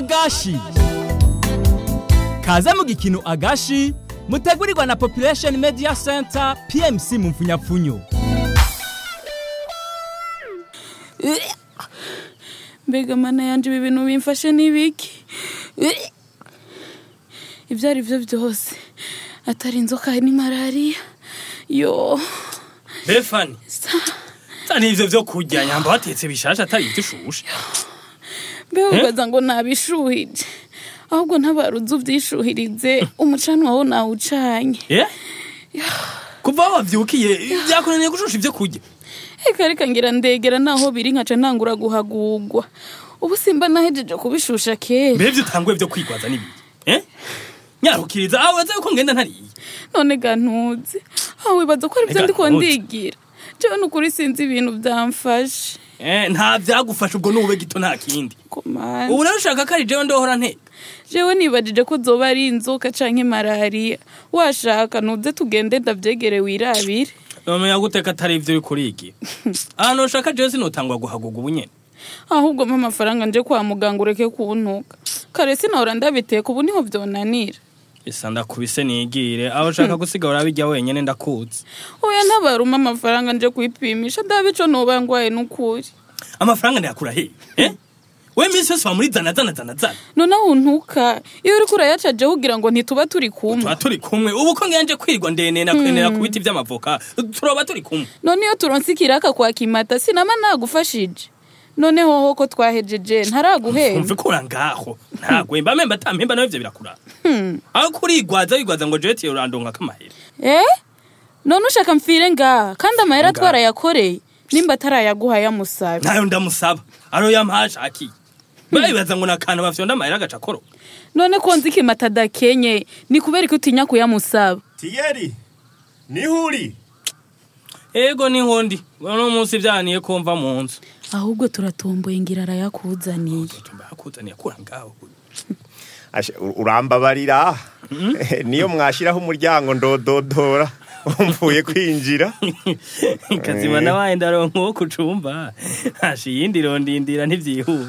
agashi kaze mu gikino agashi mutegurirwa na population media center pmc mu mfunyapfunyo mbega mana yanje ibi bintu bimfashe n'ibiki ibyo ari byo byose atari inzoka ni malariya yo Befani Tani ivyo vyo kurya nyamba watetse bishasha atari ivyo ushushe mbega ubaza ngo nabishuhije ahubwo ntabaruzi ubyishuhirize umucanwa wo nawucanye Eh? Kuva aho wavyukiye vyakunaniye gushusha ivyo kurya reka reka ngira ndegera naho biri nkaca ntangura guhagugwa ubu simba nahejeje kubishusha kera Mbere vyo utanguye vyo kwigwaza n'ibiki Eh? Nyarukiriza aho waza yuko ngenda ntariye none ga ntuzi aho wibaza ko ari byo Ega ndiko ntuzi. ndigira jewe nukuri sinzi ibintu byamfashe Eh, nta vyagufasha ubwo n'ube gito nta kindi komana ubu rero ushaka ko ari jewe ndohora nte jewe nibajije ko zoba ari inzoka canke malariya washaka nuze tugende ndavyegere wirabire nomenya guteka atari ivyo uriko urigira ahantu ushaka jewe sinotangwa guhaguga ubu nyene ahubwo mpa amafaranga nje kwa muganga ureke kuntuka kare sinahora ndabiteka ubu niho vyonanira isa ndakubise nigire aho ushaka gusiga urabirya wenyene ndakuzi oya ntabaruma amafaranga nje kwipimisha ndabe ico noba ngwaye n'ukuri amafaranga ndayakura he eh? we minsi yose wa muri zana zana zana zana none aho untuka iyo uriko urayaca jewe ugira ngo ntituba turi kumwe tuba turi kumwe ubu ko nganje kwirwa ndenena kwenera ku biti vy'amavoka turoba turi kumwe none iyo turonse ikiraka kwa kimata sinama nagufashije none hoho ko twahejeje ntaraguhera umva ikura ngaho ntagwemba memba atampemba nawe ivyo birakura aho kurigwaza wigwaza ngo jewe tiye urandonka kamahera eh none ushaka mfire ngaha kandi amahera Ngaha. twarayakoreye nimba atarayaguha yamusabe ntayo ndamusaba aro yampashakiye bayibaza ngo nakantu bafyonda amahera agaca akoro none ko nzi kimata adakenye ni kubera ko utinya kuyamusaba tiyeri niho uri ego ni nkondi uno munsi vyaniye ko mva mu nzu ahubwo turatomboye ngira arayakuzaniye tumba yakuzaniye akura ngaho Asha, u- urambabarira niyo mwashiraho umuryango ndododora umvuye kwinjira kazima nawaye ndaronka uwo kucumba hasha iyindi rondindira ntivyihuta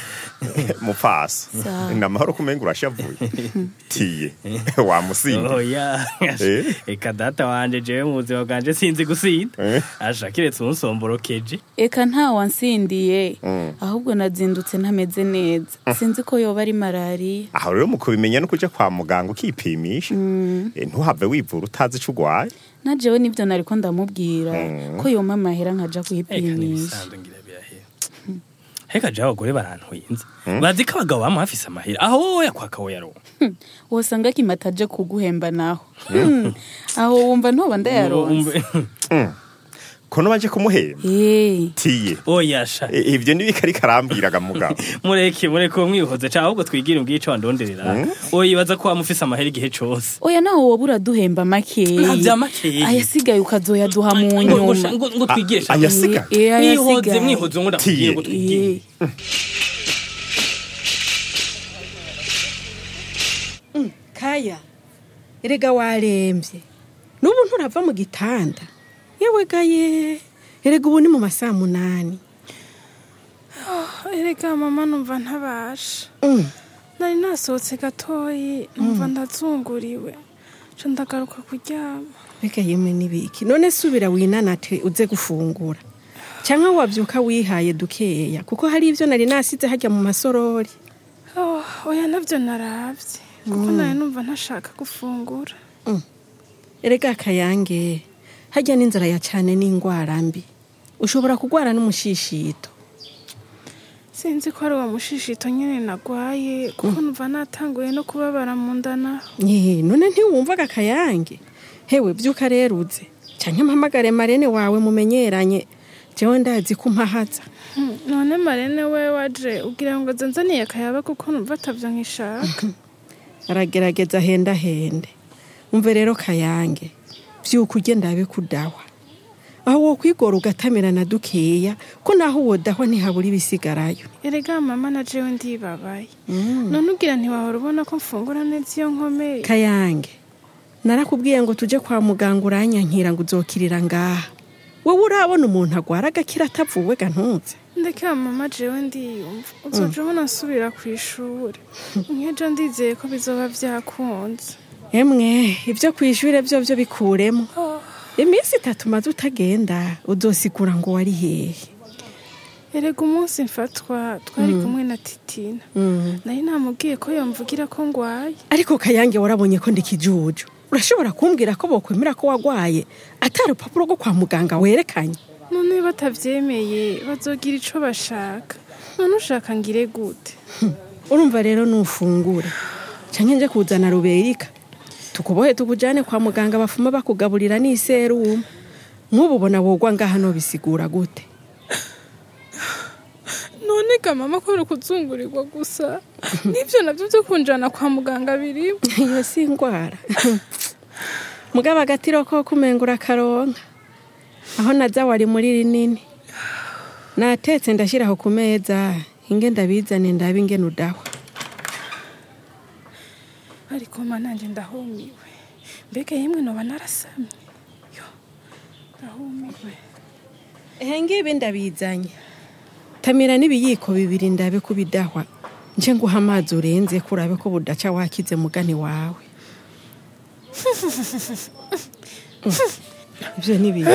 mupfasi Sawa. ni amahoro kumenga urashavuye tiye wamusinda oya Eh? eka data wanje jewe mu buzima bwanje sinzi gusinda Eh? asha kiretse unsomborokej eka nta wansindiye Mm. ahubwo nazindutse ntameze neza sinzi ko yoba ari malariya aho rero mu kubimenya no kuja kwa muganga ukipimisha Eh, ntuhave wivura utazi ico urwaye na jewe nivyo nariko ndamubwira ko yoma amahera nkaja eka kwipimisha n'ibisanzwe ngira birahera heka jewe abagore barantwenze bazi ko abagabo bama bafise amahera aho wowe yakwaka wo yaronka wosanga kimata aje kuguhemba naho Hmm. aho wumva ntoba ndayaronse kono baje kumuhemba Eh, tiye oyasha Eh, ivyo nibikariko arambwiraga mugabo mureke mureke uwo mwihoze ca ahubwo twigire umbwiye ico wandonderera oyibaza ko wamufise amahera igihe cose oya naho woba uraduhemba makeyi Nta vya makeyi. ayasigaye ukazoyaduha mu ngo nyuma ngo- ngo twigire sha ayasigaye Eh, eh, mwihoze ayasigaye. mwihoze ngo ndakubwiye ngo twigire Eh, kaya erega warembye n'ubu nturava mu gitanda yewe gaye erega ubu ni mu masaa munani erega mama numva ntabasha Mm. nari nasohotse gatoyi numva ndazunguriwe nca ndagaruka kuryama mbega yemwe n'ibiki none subira winanate uze gufungura cyangwa wabyuka wihaye dukeya kuko hari ibyo nari nasize hajya mu masorori Oh, oya nabyo naravye kuko nari numva ntashaka gufungura erega kayange hajya n'inzara ya cyane n'indwara mbi ushobora kurwara n'umushishito sinzi ko ari uwo mushishito nyine nagwaye kuko numva natanguye no kubabara mu nda naho Nye, none ntiwumvaga kayange hewe byuka rero uze cyangwa mpamagare marene wawe mumenyeranye jewe ndazi ko umpahaza Hmm, none marene we waje ugira ngo zanzaniye akayaba kuko numva atavyo nkishaka aragerageza hendahende umve rero kayange byuka ugenda ndabe kudawa aho wo kwigora ugatamirana dukeya ko naho wodahwa ntihabura ibisigarayo erega mama na jewe ndibabaye none ugira ntiwahora ubona ko mfungura neza iyo nkomeye kayange narakubwiye ngo tuje kwa muganga uranyankira ngo uzokirira ngaha wowe urabona umuntu agwara agakira atavuwe ga ntuze ndekera mama jewe ndiyumva uzoja ubona nsubira ku ishuri nkejo ndizeye ko bizoba vyakunze emwe ibyo ku ishuri byo byo bikuremo iminsi itatu maze utagenda uzosigura ngo wari hehe erega umunsi mfatwa twari kumwe na titina nari namubwiye ko yomvugira ko ngwaye ariko kayange warabonye ko ndikijuju urashobora kumbwira ko bokwemera ko wagwaye atari urupapuro rwo kwa muganga werekanye none batavyemeye bazogira ico bashaka none ushaka ngire gute urumva rero nufungura canke nje kuzana ruberika tukubohe tukujane kwa muganga bafuma bakugaburira n'iserumu nk'ubu ubona wogwa ngaha no bisigura gute none ga mama ko kuzungurirwa gusa n'ivyo navyo vyo kunjana kwa muganga birimo iyo si indwara mugabo agatiro ko kumengura akaronka aho naza wari muri rinini natetse ndashyiraho ku meza inge ndabizane ndabe ingene udahwa ariko ma nanje ndahumiwe mbega yemwe noba narasamye yo ndahumiwe ehe ngibi ndabizanye tamira n'ibiyiko bibiri ndabe ko bidahwa nje nguha amazi urenze ko urabe ko budaca wakize mugani wawe ibyo ni bibi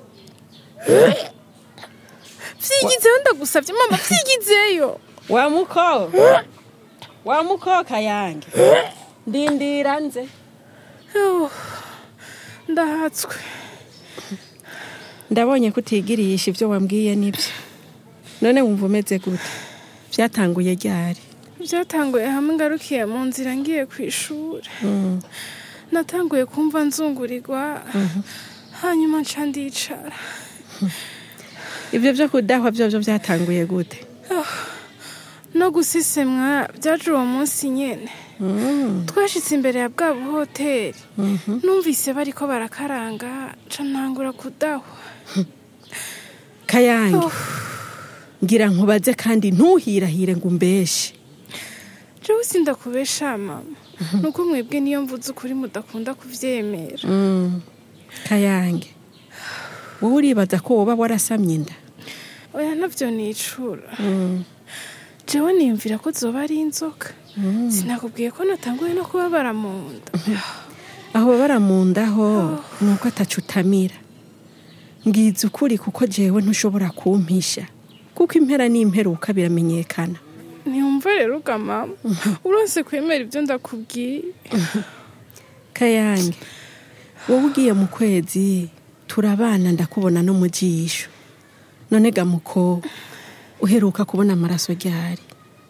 vyigizeyo ndagusavye mama vyigizeyo wa muko wa muko kayange ndindira nze Yo, ndahatswe ndabonye ko utigirisha ibyo wambwiye nibyo none wumva umeze gute byatanguye ryari byatanguye hamwe ngarukiye mu nzira ngiye ku ishuri natanguye kumva nzungurirwa hanyuma nca ndicara ibyo byo kudahwa byo byo byatanguye gute no gusisemwa byaje uwo munsi nyene twashitse imbere ya bwa buhoteri numvise bariko barakaranga nca ntangura kudahwa kayange ngira nkubaze kandi ntuhirahire ngo umbeshe jewe sindakubesha mama nuko mwebwe niyo mvuze ukuri mudakunda kuvyemera kayange wowe uribaza ko woba warasamye inda oya navyo nicura jewe niyumvira ko zoba ari inzoka sinakubwiye ko natanguye no kubabara mu nda aho babara mu ndaho ni uko atacutamira mbwiza ukuri kuko jewe ntushobora kumpisha kuko impera n'imperuka biramenyekana ntiyumva rero uga mama uronse kwemera ibyo ndakubwiye kayange wowe ugiye mu kwezi turabana ndakubona no mu jisho none gamuko uheruka kubona amaraso ryari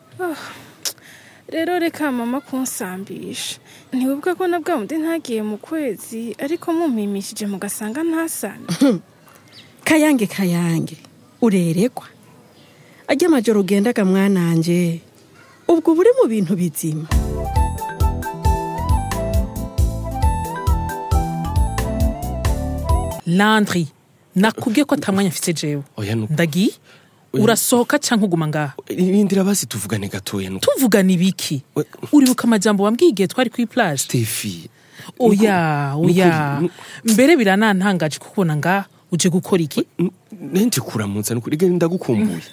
rero reka mama kunsambisha ntiwibuka ko na bwa bundi ntagiye mu kwezi ariko mumpimishije mugasanga ntasane kayange kayange urerekwa ajya amajoro ugendaga mwananje ubwo uba uri mu bintu bizima landry nakubwiye ko atamwanya mfite jewe oya nuko ndagiye urasohoka cyangwa uguma ngaha rindira basi tuvugane gatoya nuko tuvugana ibiki We- uribuka amajambo wambwiye igihe twari kuri plage Steffi oya Nukuri- oya nukuri- mbere biranantangaje kukubona ngaha uje gukora iki nanje kuramutsa nukuri genda ndagukumbuye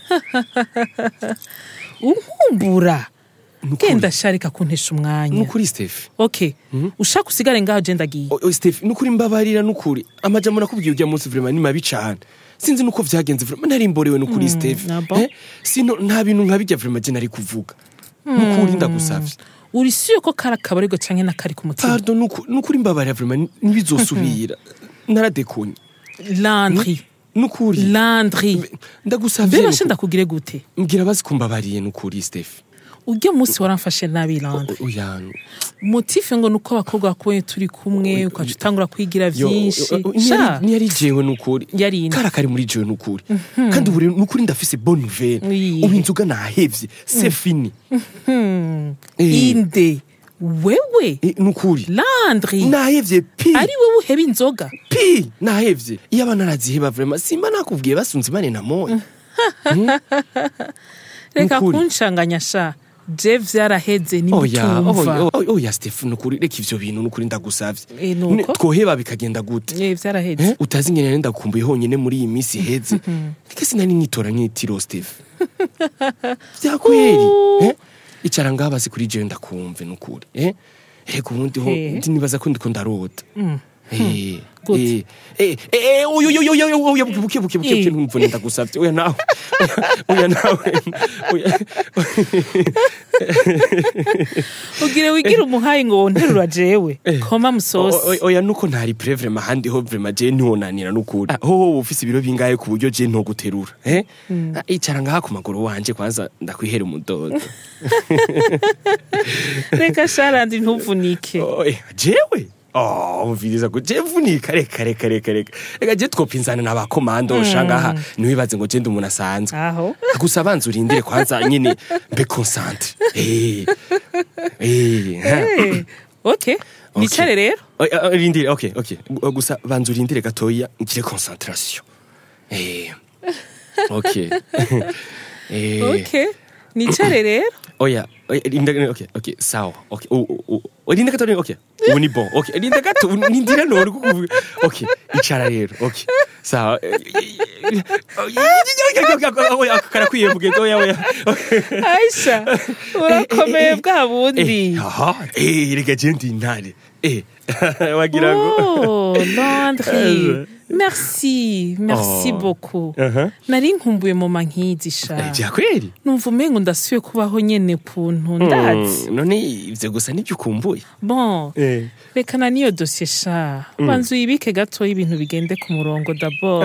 unkumbura Nukuri. genda sharika kuntesha umwanya nukuri Steffi okay ushaka usigare ngaho je ndagiye O- o, Steffi nukuri mbabarira nukuri amajambo nakubwiye ujya munsi vraiment ni mabi cane sinzi nuko vyagenze vraiment nari mborewe nukuri Steffi ah bon? Eh, sino nta bintu nkabijya vraiment je nari kuvuga nukuri ndagusavye uri siyo ko kari akabarirwa canke n'akari ku mutima pardon nuku- nukuri mbabarira vraiment ntibizosubira naradekonye landry nukuri landry ndagusavye mbere nukuri. ndakugire gute mbwira bazi kumbabariye nukuri Steffi urya munsi waramfashe nabi landry O- oya motife ngo nuko abakobwa bakubonye turi kumwe ukaca utangura kwigira Yo, vyinshi o- o- Sha, ntiyari ntiyari jewe nukuri Yari inde? kara kari muri jewe nukuri kandi ubu rero nukuri ndafise bonne nouvelle Oui. ubu inzoga nahevye c'est fini hmm, Eh. inde wewe Eh, nukuri landry nahevye pi ari wewe uheba inzoga pi nahevye iyo abana araziheba vraiment simba nakubwiye basunze imane na moya reka Nukuri. kunshanganya sha je vyaraheze oya nimutumva oya, oya, oya stefano ukuri reka ivyo bintu nukuri ndagusavye Eh, nuko? Ne- twoheba bikagenda gute Eh, vyaraheze Eh, utazi ngene ndakumbuye honyine muri iyi minsi iheze reka sinari nitora nk'itiro steve vyakweri eh? icara ngaha basi kuri jewe ndakumve nukuri eh? reka ubundi ho Eh. ndi- nibaza ko ndiko ndarota Eh, Gute? eh, eh, eh, oya, oya, oya, oya, oya, buke, buke, buke, buke, Eh. ntumvune ndagusavye oya nawe oya nawe oya ugire wigira umuhayi ngo wonterura jewe koma O- musosi o- oya nuko ntari pre vrema handi ho vrema je ntiwonanira nukuri Ah, hoho ufise ibiro bingahe ku buryo je ntoguterura eh Ah, icara ngaha ku maguru wanje kwanza ndakwihera umudodo reka sharandi ntuvunike Oya, jewe Oh, umviriza ko je vunika reka reka reka reka reka je twopinzana n'abakomando shangaha ntiwibaze ngo je ndi umuntu asanzwe aho gusa banza urindire kwanza nyine mbe concentre eh eh ha. Eh, okay nicare rero Oya, oya, rindire okay okay Gu- gusa banza urindire gatoya ngire concentration eh okay eh okay nicare rero oya oya, rinda okay okay sawa okay o o o rinda gatoya okay ubu ni bon okay rinda gato nindira none kukuvuga okay icara rero okay sawa oya karakwiye mugenzi oya oya aisha urakomeye bwa bundi Eh, aha eh reka je ndi intare eh wagira ngo Oh, Landry. Merci, merci Oh. beaucoup. Aha. Nari nkumbuye mama nkizi Eh, sha. vya kweli Numva umengo ndasubiye kubaho nyene kuntu ndazi. Mm, none ivyo gusa nibyo ukumbuye Bon, eh rekana niyo dosiye sha. Banza uyibike gatoya ibintu bigende ku murongo d'abord.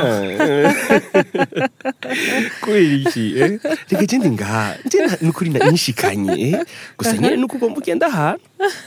kubera iki eh? reka je ndi ngaha je na- nukuri na- nishikanye eh? gusa nyene nuko ugomba ugenda ahantu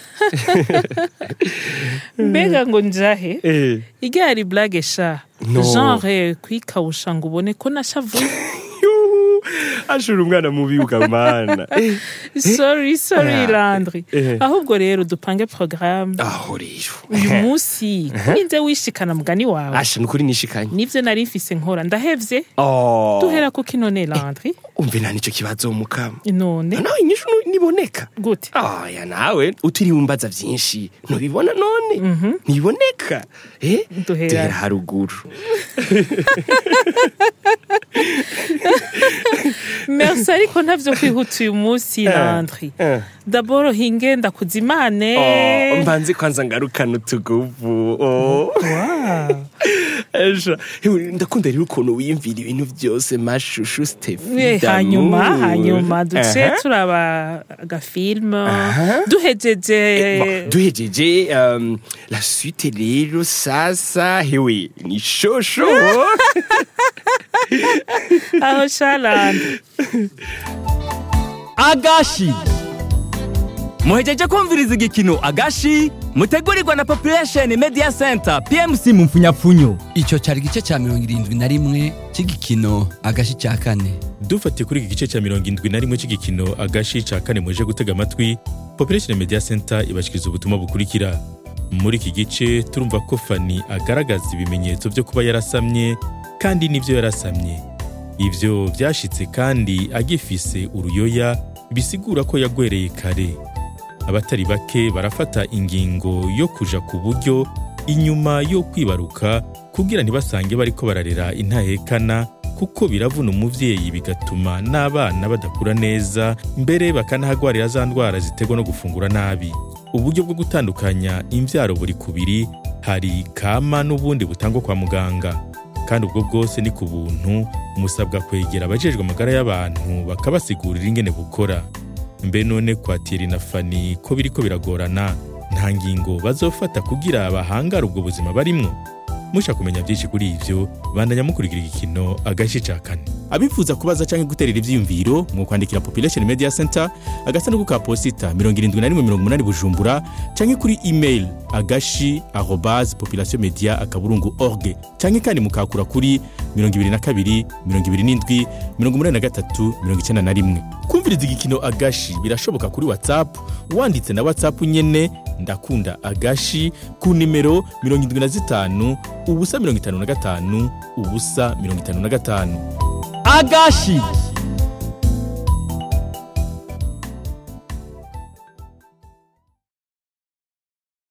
Mbega ngo njahe? eh. Igari blague sha. No. Genre kwikawusha ngo ubone ko nashavuye. Yuhu, ashura umwana mubi ukamana eh. Sorry, sorry Ah, Landry. eh. Ahubwo rero dupange programme. aho rero uyu munsi kurinze wishikana mugani wawe asha nukuri nishikanye nivyo nari mfise nkora ndahevye oh. duhera kuko inone Landry umve nta nico kibazo mukama none nawe inyishu nu- niboneka gute aya nawe utiriwe umbaza vyinshi ntubibona none ntiboneka eh? Duhera. duhera haruguru merci ariko ntavyo kwihuta uyu munsi Landry eh. dabord hingenda kuzimane Oh, mbanze kwanza ngarukana utuguvu oh. Esha, hewe, ndakunda rero ukuntu wiyumvira ibintu byose mashushu stefi Eh, hanyuma hanyuma duce Aha. turaba agafilme Aha. duhejeje Bon, duhejeje um, la suite rero sasa hewe ni shosho aho sha Landry agashi muhejeje kumviriza igikino agashi mutegurirwa na population media center pmc mu mfunyapfunyo icyo cyari igice cya mirongo irindwi na rimwe cy'igikino agashi cya kane dufatiye kuri iki gice cya mirongo indwi na rimwe cy'igikino agashi ca kane muje gutega amatwi population media center ibashikiriza ubutumwa bukurikira muri iki gice turumva ko fani agaragaza ibimenyetso byo kuba yarasamye kandi n'ibyo yarasamye ivyo vyashitse kandi agifise uruyoya bisigura ko yagwereye kare abatari bake barafata ingingo yo kuja ku buryo inyuma yo kwibaruka kugira ntibasange bariko bararera intahekana kuko biravuna umuvyeyi bigatuma n'abana badakura neza mbere bakanahagwarira za ndwara ziterwa no gufungura nabi uburyo bwo gutandukanya imvyaro buri kubiri hari kama n'ubundi butangwa kwa muganga kandi ubwo bwose ni ku buntu musabwa kwegera abajejwe amagara y'abantu bakabasigurira ingene bukora mbe none kwa Thierry na Fani ko biriko biragorana nta ngingo bazofata kugira bahangare ubwo buzima barimwo musha kumenya byinshi kuri ivyo bandanya mukurikira igikino agace ca kane abifuza kubaza canke guterera ivyiyumviro mu kwandikira population media center agasanduku ka posita 7180 bujumbura canke kuri email agashi arobase population media akaburungu org canke kandi mukakura kuri 22 27 83 91 kumviriza igikino agashi birashoboka kuri whatsapp wanditse na whatsapp nyene ndakunda agashi ku nimero 75 ubusa 55 ubusa 55 agashi